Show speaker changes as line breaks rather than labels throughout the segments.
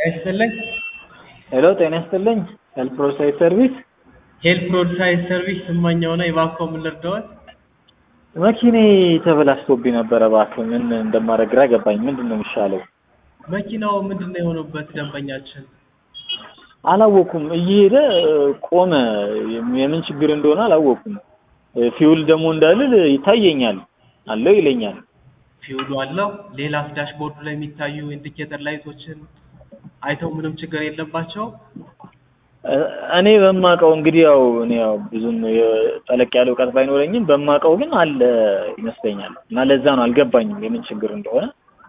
ይስጥልኝ።
ሄሎ ጤና ይስጥልኝ። ሄልፕ ሮድሳይድ ሰርቪስ
ሄልፕ ሮድሳይድ ሰርቪስ ስመኛው ነው። እባክዎ ምን ልርዳዎት?
መኪኔ ተበላሽቶብኝ ነበረ። እባክህ ምን እንደማደርግ ግራ ገባኝ። ምንድን ነው የሚሻለው?
መኪናው ምንድን ነው የሆነበት ደንበኛችን?
አላወኩም። እየሄደ ቆመ። የምን ችግር እንደሆነ አላወኩም። ፊውል ደግሞ እንዳልል ይታየኛል አለው ይለኛል።
ፊውሉ አለው። ሌላስ ዳሽቦርዱ ላይ የሚታዩ ኢንዲኬተር ላይቶችን አይተው ምንም ችግር የለባቸው?
እኔ በማውቀው እንግዲህ ያው እኔ ያው ብዙም ጠለቅ ያለ እውቀት ባይኖረኝም በማውቀው ግን አለ ይመስለኛል። እና ለዛ ነው አልገባኝም የምን ችግር እንደሆነ።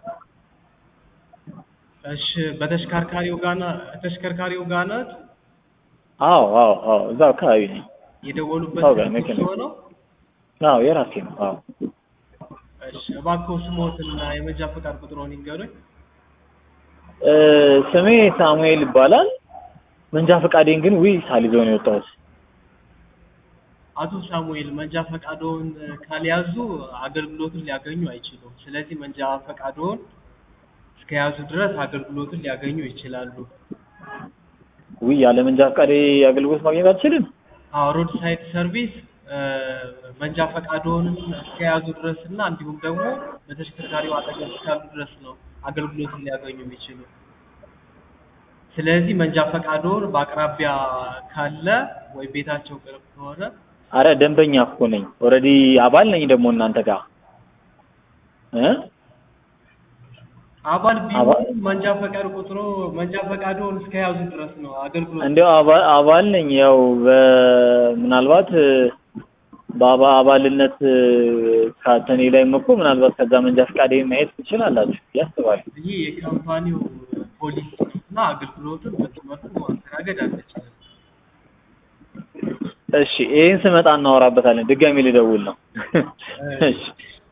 እሺ በተሽከርካሪው ጋር ና- ተሽከርካሪው ጋር ናት
አዎ አዎ አዎ እዛው አካባቢ ነኝ።
የደወሉበት
አዎ፣ ጋር
ስልክ
መኪና።
እርስዎ ነው?
አዎ የራሴ ነው። አዎ
እሺ እባክዎ ስሞትና የመንጃ ፈቃድ ቁጥሮን ይንገሩኝ።
እ ስሜ ሳሙኤል ይባላል። መንጃ ፈቃዴን ግን ውይ ሳልይዘው ነው የወጣሁት።
አቶ ሳሙኤል መንጃ ፈቃዶን ካልያዙ አገልግሎቱን ሊያገኙ አይችሉም። ስለዚህ መንጃ ፈቃዶን እስከያዙ ድረስ አገልግሎቱን ሊያገኙ ይችላሉ።
ውይ ያለ መንጃ ፈቃዴ አገልግሎት ማግኘት አልችልም።
አዎ ሮድ ሳይድ ሰርቪስ እ መንጃ ፈቃዶን እስከያዙ ድረስ እና እንዲሁም ደግሞ በተሽከርካሪው አጠገብ እስካሉ ድረስ ነው አገልግሎቱን ሊያገኙ የሚችሉ። ስለዚህ መንጃ ፈቃዶን በአቅራቢያ ካለ ወይ ቤታቸው ቅርብ ከሆነ
አረ ደንበኛ እኮ ነኝ። ኦልሬዲ አባል ነኝ ደግሞ እናንተ ጋር እ
አባል
አባል-
ቢሆኑ መንጃ ፈቃድ ቁጥሮ መንጃ ፈቃዶን እስከያዙ ድረስ ነው አገልግሎት
እንዲያው አባ- አባል ነኝ። ያው በ- ምናልባት እ በአባ አባልነት እ ከእኔ ላይም እኮ ምናልባት ከዛ መንጃ ፈቃዴ ማየት ትችላላችሁ ብዬ አስባለሁ።
ይህ የካምፓኒው ፖሊሲ እና አገልግሎቱን በዚህ መልኩ ማስተናገድ አንችልም።
እሺ ይሄን ስመጣ እናወራበታለን። ድጋሚ ልደውል ነው። እሺ